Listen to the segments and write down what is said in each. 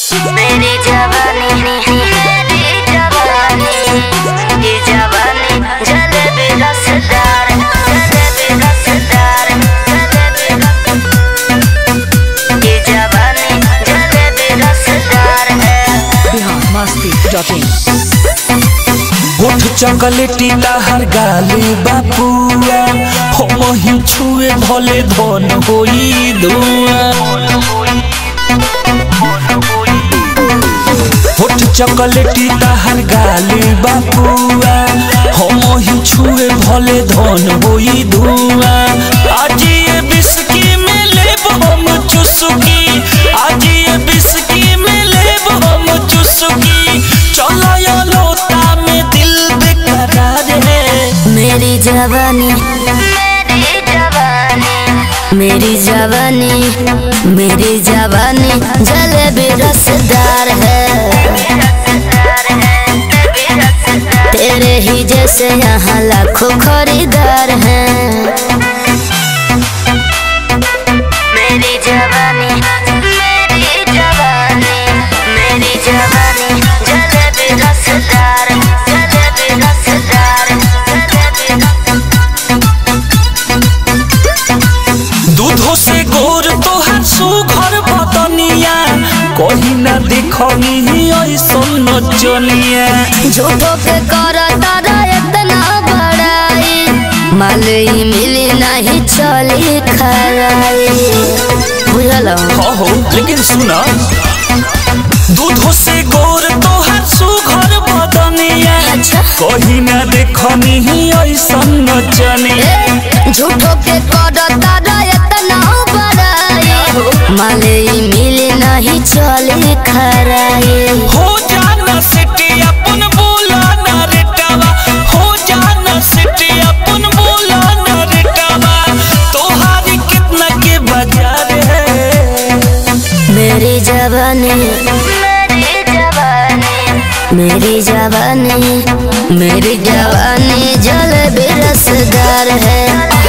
मेरी जवानी मेरी जवानी ये जवानी जलेबी रसदार जलेबी रसदार जलेबी रस- ये जवानी जलेबी रसदार है बिहार मस्ती डॉट इन होठ चॉकलेटी हर गाली बापुआ हम ही छुए भले धन होई धुआ होठ चॉकलेटी हर गाली बापुआ हम ही छुए भले धन होई धुआ आज ये बिस्की में लेब हम चुस्की आज ये बिस्की में लेब हम चुस्की चलो या लोटा में दिल बेकरार है मेरी जवानी मेरी जवानी मेरी जवानी मेरी जवानी जलेबी रसदार है तेरे ही जैसे यहाँ लाखों खरीदार हैं मेरी जवानी मेरी जवानी मेरी जवानी जलेबी रसदार जलेबी रसदार जलेबी दूधो से गोर तोहर सुघर बदनिया कहीं ना देखनी ऐसन नचनिया झूठो के करता रह इतना बड़ाई मालई मिली नहीं चली खराई बुझल हो हो लेकिन सुना दूधो से गोर तोहर सुघर बदनिया अच्छा कहीं ना देखनी ऐसन नचनिया झूठो के करता रह इतना बड़ाई मालई मिली नहीं चली खराई हो जाना सिटी अपन बोला ना रेटावा हो जाना सिटी अपन बोला ना रेटावा तोहारी कितना के बाजार है मेरी जवानी मेरी जवानी मेरी जवानी मेरी जवानी जलेबी रसदार है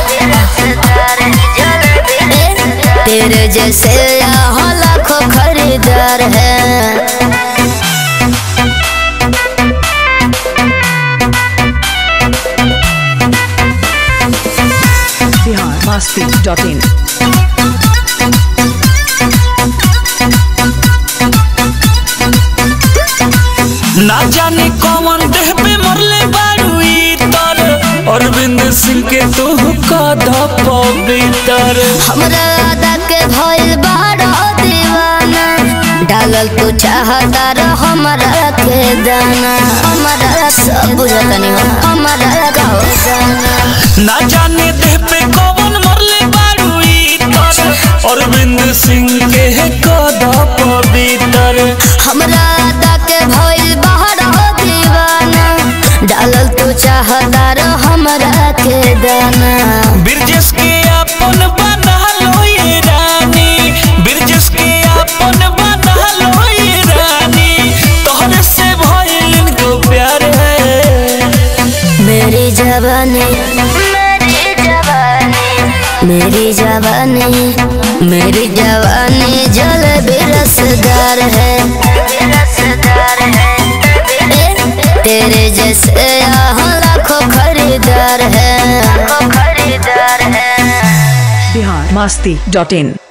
तेरे जैसे यहाँ लाखों खरीदार है बिहार मस्ती डॉट इन ना जाने कौन देह पे मरले बारू इतर अरविंद सिंह के तू कदा पवित्र हमरा आदा के भइल बारो दीवाना डालल तू चाहता रह हमरा के दाना हमरा सब बुझतनी हो हमरा का हो जाना ना जाने देह पे कौन मरले बारू इतर अरविंद सिंह के कदा पवित्र हमरा आदा के भइल बारो दीवाना डालल तू चाहता रह हमरा के दाना ब्रिजेश के अपन बना लो ये रानी ब्रिजेश के अपन बना लो ये रानी तोहरे से भइल को प्यार है मेरी जवानी मेरी जवानी मेरी जवानी मेरी जवानी जलेबी रसदार है तेरे जैसे यहाँ लाखों खरीदार है खरीदार है बिहार मस्ती डॉट इन